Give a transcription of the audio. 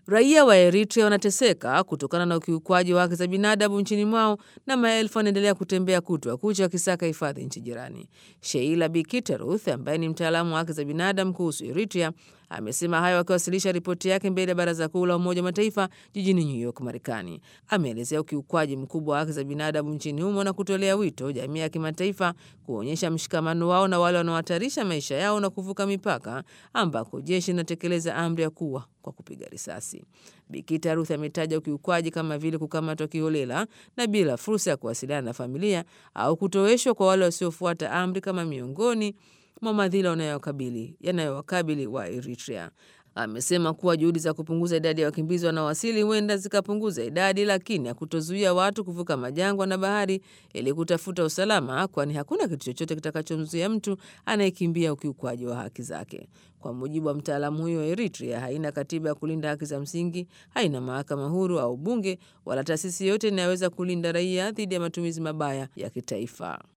Raia wa Eritrea wanateseka kutokana na ukiukwaji wa haki za binadamu nchini mwao na maelfu wanaendelea kutembea kutwa kucha wakisaka hifadhi nchi jirani. Sheila Bikiteruth ambaye ni mtaalamu wa haki za binadamu kuhusu Eritrea amesema hayo akiwasilisha ripoti yake mbele ya Baraza Kuu la Umoja wa Mataifa jijini New York, Marekani. Ameelezea ukiukwaji mkubwa wa haki za binadamu nchini humo na kutolea wito jamii ya kimataifa kuonyesha mshikamano wao na wale wanaohatarisha maisha yao na kuvuka mipaka, ambako jeshi linatekeleza amri ya kuwa kwa kupiga risasi. Bikita Ruth ametaja ukiukwaji kama vile kukamatwa kiholela na bila fursa ya kuwasiliana na familia au kutoweshwa kwa wale wasiofuata amri kama miongoni mwa madhila yanayowakabili yanayowakabili wa Eritrea. Amesema kuwa juhudi za kupunguza idadi ya wakimbizi wanaowasili huenda zikapunguza idadi, lakini hakutozuia watu kuvuka majangwa na bahari ili kutafuta usalama, kwani hakuna kitu chochote kitakachomzuia mtu anayekimbia ukiukwaji wa haki zake. Kwa mujibu wa mtaalamu huyo, Eritrea haina katiba ya kulinda haki za msingi, haina mahakama huru au bunge wala taasisi yoyote inayoweza kulinda raia dhidi ya matumizi mabaya ya kitaifa.